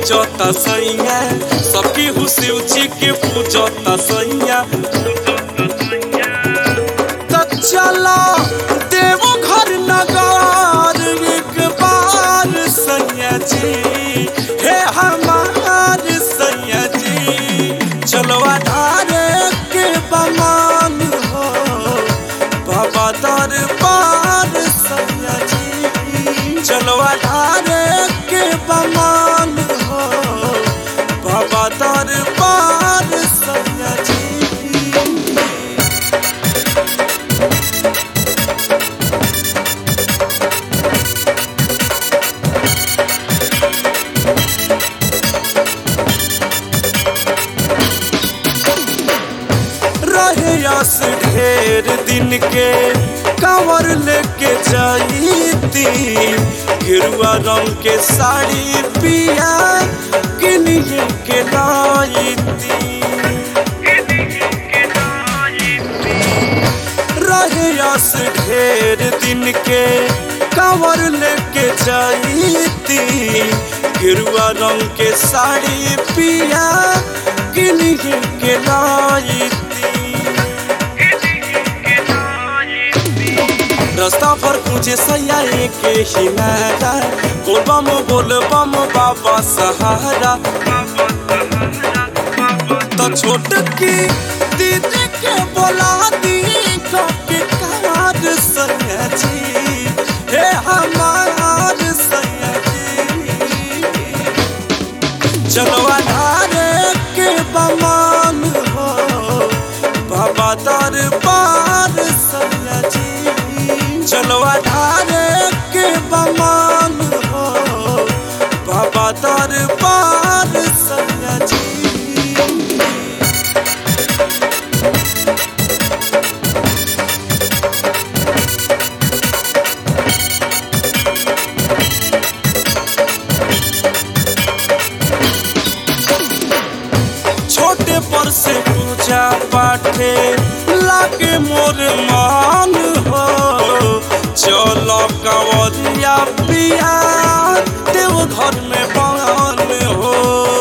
पूजता सैया सबकी हु शिव जी के पूजता सैया त चला देवो घर नगार एक बार सैया जी हे हमार सैया जी चलवा धारे के बमान हो बाबा दरबार सैया जी चलवा धारे के बमान हो बाबा दरबार सैया जी रहे आस ढेर दिन के कांवर लेके जाईती गिरुआ रंग के साड़ी पिया किनिए के लाईती रहे आस ढेर दिन के कांवर लेके जाईती गिरुआ रंग के साड़ी पिया किनिए के लाईती रास्ता पर पूछे सैया के ही नारा बोल बम बोल बम बाबा सहारा तो छोट की दीदी के बोला दी कभी कार सैया जी हे हमार सैया जी चलो अधारे के बमान हो बाबा दरबार सैया जी चलो अधारे के बमान हो बाबा दरबार सैया जी छोटे पर से पूजा पाठे लागे मोर मान हो चलो कंवरिया पिया देव घर में बान हो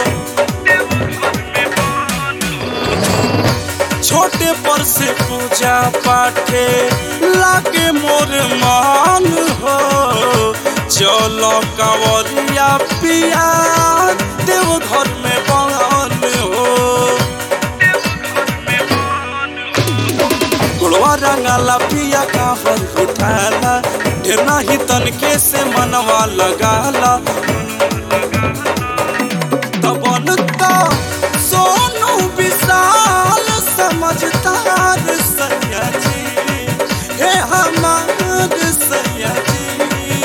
छोटे पर से पूजा पाठे लागे मोर मान हो चलो कंवरिया पिया देव घर में बान हो गुड़वा रंगाला पिया कावर उठाला ढेर नाही तनके से मनवा लगाला तबन तो सोनू विशाल समझदार सैया जी हे हमार सैया जी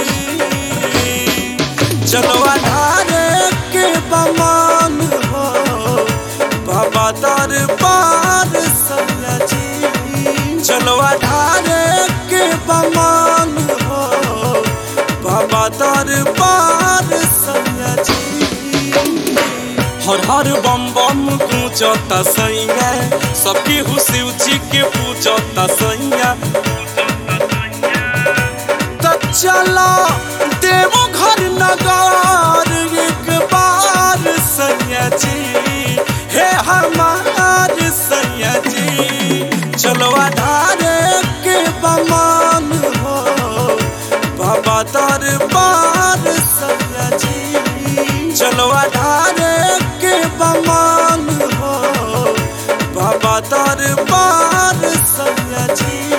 चलो अधारे के बमान हो बाबा दरबार सैया जी चलो अधारे के बमान हो बाबा दरबार सैया जी हर हर बम बम गूंजता सैया सबकी हु शिव जी के पूजता सैया त चला देवो घर नगार एक बार सैया जी हे हमार सैया जी चलो अधारे के बमान हो बाबा दरबार सैया जी चलो अधारे के बमान हो बाबा दरबार सैया जी